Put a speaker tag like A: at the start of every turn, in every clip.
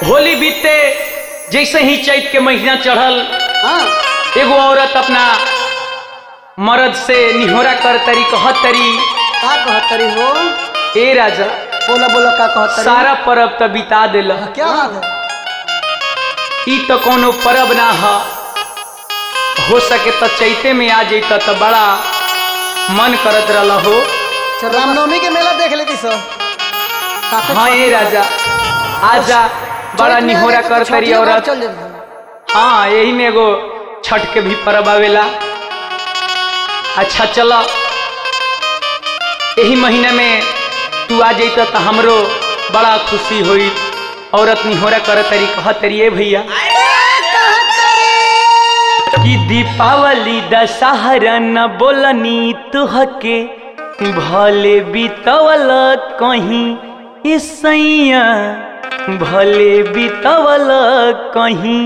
A: होली बीते जैसे ही चैत के महीना चढ़ल
B: हाँ
A: एगो औरत अपना मर्द से निहोरा कर तरी कहत तरी
B: का कहतरी हो
A: ए राजा
B: बोला बोला का कहतरी
A: सारा परब त बिता दिल
B: क्या हाल है
A: ई तो कोनो परब ना ह हो सके तो चैते में आ जैत तो बड़ा मन करत रहल हो
B: चल रामनवमी के मेला देख लेती सब काफी
A: हाँ ए राजा आजा बड़ा
B: चैत में
A: निहोरा
B: आगे तो
A: कर तरी
B: छठिया घाट
A: औरत
B: चल जाए
A: हाँ यही में एगो छठ के भी परब आवेला अच्छा चलो यही महीने में तू आ जैत तो हमरो बड़ा खुशी हुई औरत निहोरा कर तरी कह तरी ए भैया कि दीपावली दशहरा न बोलनी तुहके भले बीतवल कहीं ईसैया भले बीतवल कहीं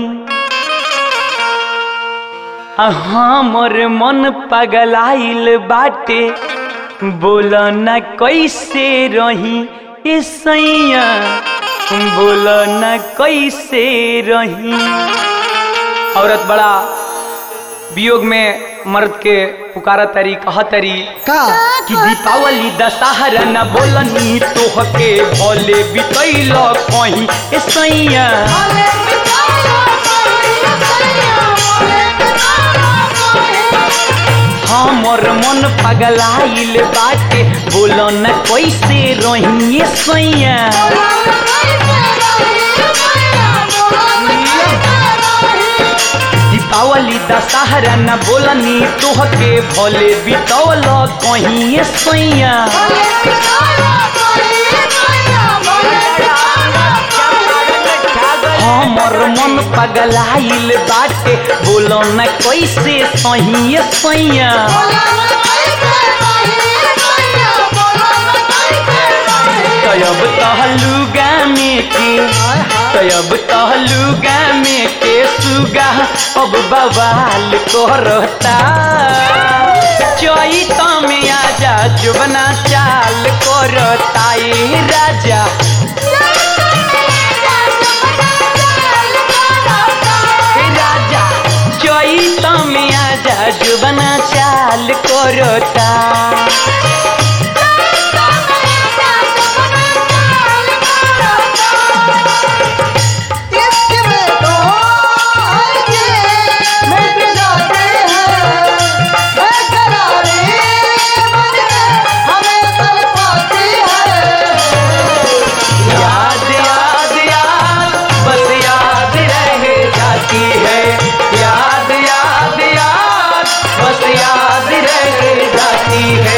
A: आ हमर मन पगलाइल बाटे बोल न कैसे रही ए सैया बोल न कैसे रही औरत बड़ा वियोग में मर्द के पुकारा तरी कह तरी
B: का
A: कि दीपावली दशहरा न बोलनी तोहके भले बितैल कहीं ए सैया हमर मन पगलाइल बाटे बोल न कैसे रही ए सैया दीपावली दशहरा न बोलनी तोहके भले बितौल कहीं ए सैया हमर मन पगलाइल बाटे बोल न कैसे सही ए सैया तब तहलुगा में के तब तहलुगा में के सुगा अब बवाल करता चैत में आजा जुबना चाल करता ए राजा ए राजा चैत में आजा जुबना चाल करता
B: इसके में तो आएंगे मैं पिलाते हैं बेकरारी मन में हमें तड़पाती है
A: याद याद याद बस याद रह जाती है याद याद याद बस याद रह जाती है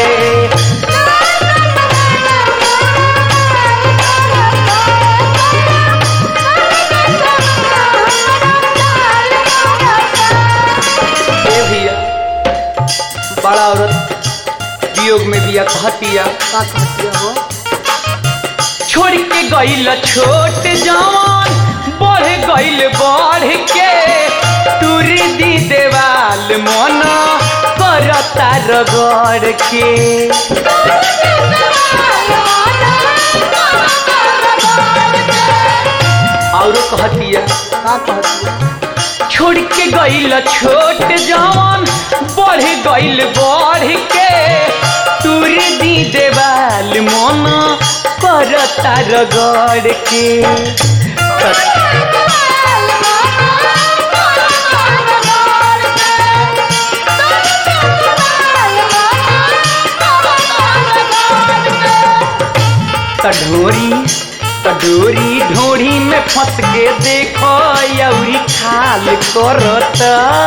A: ए भैया बड़ा औरत वियोग में दिया कहतिया
B: का कहती हो
A: छोड़ के गईल छोट जवान बढ़ गईल बढ़ के तुर दी देवाल मन करता रगड़ के और कहतिया
B: का कहती है
A: छोड़ के गईल छोट जवान बढ़ गईल बढ़ के तुर दी देवाल मन करता रगड़ के कढोरी कढोरी ढोरी में फंस के देखो यौरी खाल करत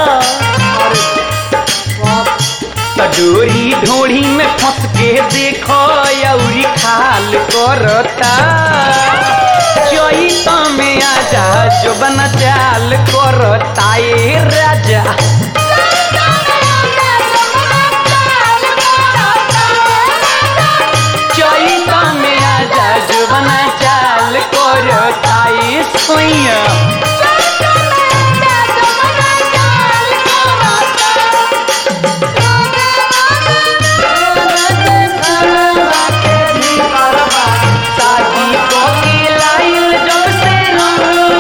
A: कडोरी ढोरी में फंस के देखो यौरी खाल करता चैत में आजा जो बना चाल करता ए राजा चैत में आजा जो बना चाल करता ए सोइया शादी को के लाइल जब से रंग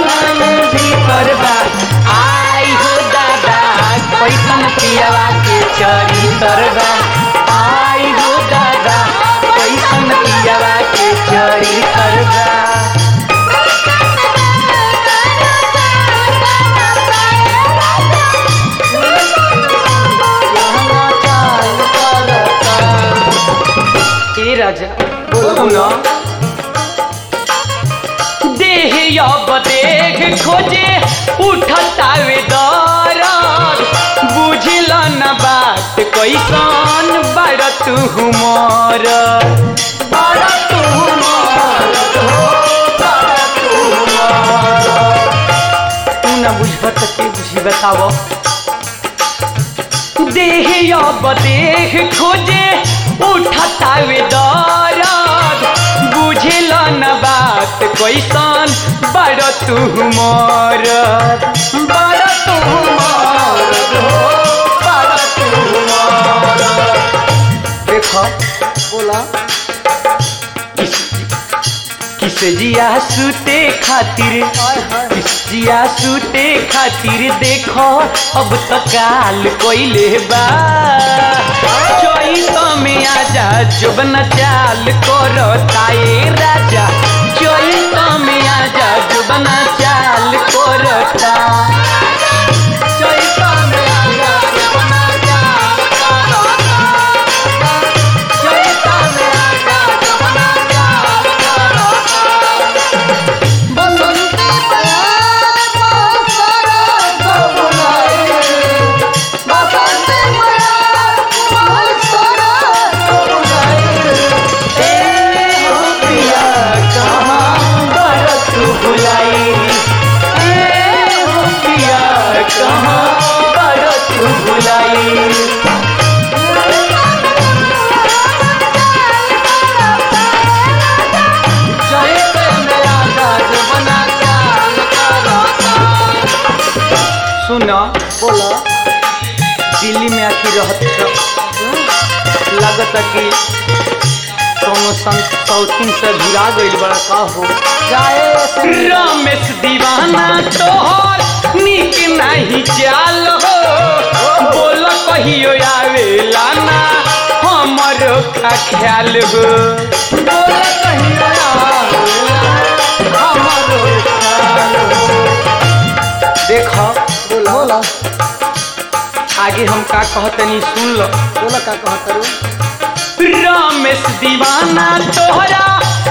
A: तरगा आई हो दादा कैसन पियावा के चरी तरगा ए राजा सुनो देह अब देख खोजे उठतावे दरद बुझल न बात कैसन बड़ तू मर बड़ तू मरद हो, बड़ तू मरद। तू न बुझब त के बुझी बताव देह अब देह खोजे उठतावे दरद बुझल न बात कैसन बड़ तू मरद बड़ तू मरद हो बड़ तू मरद देख
B: बोला
A: किस जिया सूते खातिर
B: हाय हाय
A: किस जिया सूते खातिर देखो अब तो काल कोइले बा चोई तो में आजा जुबन चाल करो ताए राजा चोई तो में आजा जुबन चाल करो ता चोई तो में आजा जुबन चाल करो ता। चोई तो में आजा जुबन चाल करो ता।
B: बसंती प्यार बरसाना सब बुलाए बसंती प्यार बरसाना सब बुलाए
A: ए हो पिया कहाँ बरत भुलाई ए हो पिया कहाँ बरत भुलाई चलते मेरा राज बना चाल करता। सुन
B: बोला
A: दिल्ली में आखिर रहत छ लागत कि कोनो संत सौतीन से घिरा गइल बड़ा का हो
B: जाए से
A: रमेश दीवाना तोहर निक नहीं चाल हो बोल कहियो आवेला ना हमर का ख्याल हो बोल कहियो आवेला हमरो ख्याल हो देख
B: बोला बोला
A: आगे हम का कहतनी सुन लो
B: बोला का कहत रू
A: रमेश दीवाना तोहरा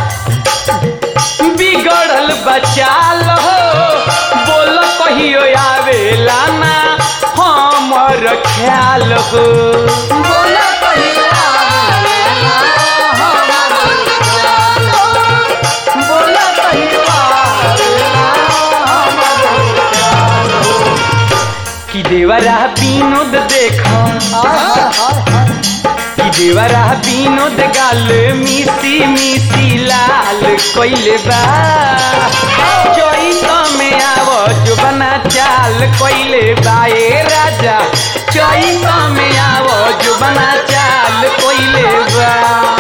A: बिगड़ल बचाल हो बोल कहियो आवेला ना हमर ख्याल हो बोल कहियो आवेला हमर ख्याल हो। बोल कहियो आवेला हमर ख्याल हो। कि देवरा विनोद देखा
B: हाय हाय हाय हाय
A: कि देवरा विनोद गाल मिसी मिसी लाल कोइले बा चैत में आव जो बना चाल कोइले बा ए राजा चैत में आव जो बना चाल कोइले बा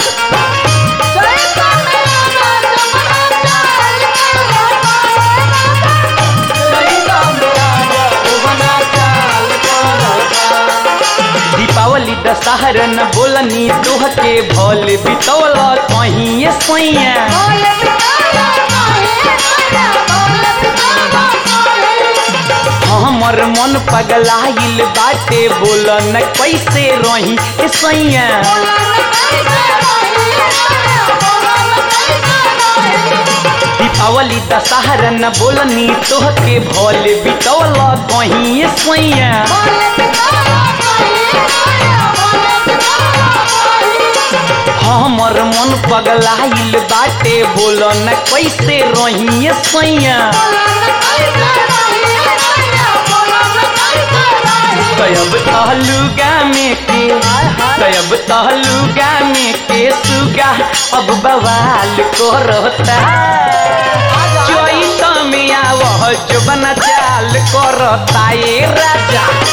A: चैत में आव जो बना चाल करता। दीपावली दशहरा न बोलनी तोह के भोल बितौल कहीं सैया हमर मन पगलाइल बाटे बोल न कैसे रही ए सैया दीपावली दशहरा न बोलनी तोह के भोल बितौल कहीं सैया हमर मन पगलाइल बाटे बोल न कैसे रही ए सैया तयब तहलुगा में के तयब तहलुगा में के सुगा अब बवाल करता चैत में आवह जो बना चाल करता ए राजा